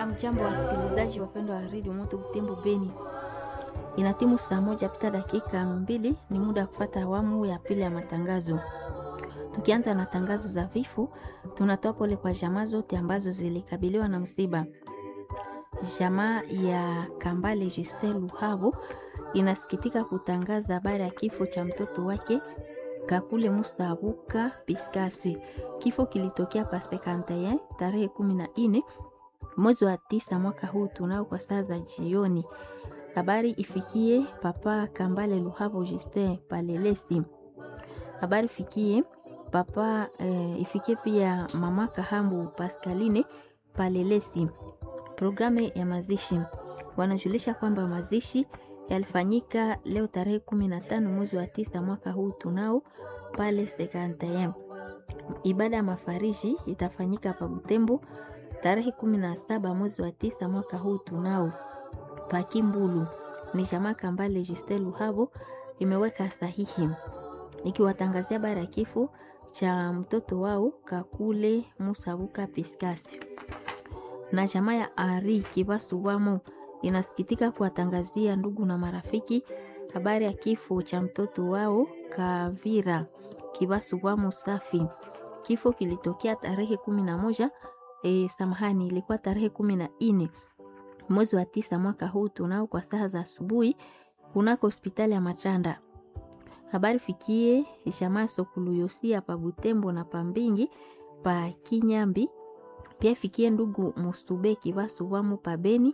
Amjambo wasikilizaji wapendwa wa redio Moto Butembo Beni, ina timu saa moja pita dakika mbili, ni muda wa kufata awamu ya pili ya matangazo. Tukianza na tangazo za vifo, tunatoa pole kwa jamaa zote ambazo zilikabiliwa na msiba. Jamaa ya Kambale Justin Luhabo inasikitika kutangaza habari ya kifo cha mtoto wake Kakule Mustabuka Piskasi. Kifo kilitokea pasekanteye tarehe kumi na nne mwezi wa tisa mwaka huu tunao kwa saa za jioni. Habari ifikie papa Kambale Luhabo Justin Palelesi. Habari ifikie papa eh, ifikie pia mama Kahambu Pascaline Palelesi. Programu ya mazishi wanajulisha kwamba mazishi yalifanyika leo tarehe kumi na tano mwezi wa tisa mwaka huu tunao pale sekantayem. Ibada ya mafariji itafanyika pa Butembo tarehe kumi na saba mwezi wa tisa mwaka huu tunao Pakimbulu. Ni jamaa Kambale Justin Luhabo imeweka sahihi ikiwatangazia habari ya kifo cha mtoto wao Kakule Musabuka Piskasi na jamaa ya Ari Kibasuwamo inasikitika kuwatangazia ndugu na marafiki habari ya kifo cha mtoto wao Kavira Kibasuwamo Safi. Kifo kilitokea tarehe kumi na moja e, samahani, ilikuwa tarehe kumi na nne mwezi wa tisa mwaka huu tunao kwa saa za asubuhi kunako hospitali ya Matanda. Habari fikie jamaa Sokuluyosia pa Butembo na Pambingi pa Kinyambi pia fikie ndugu Musubeki Basuwamu pa Beni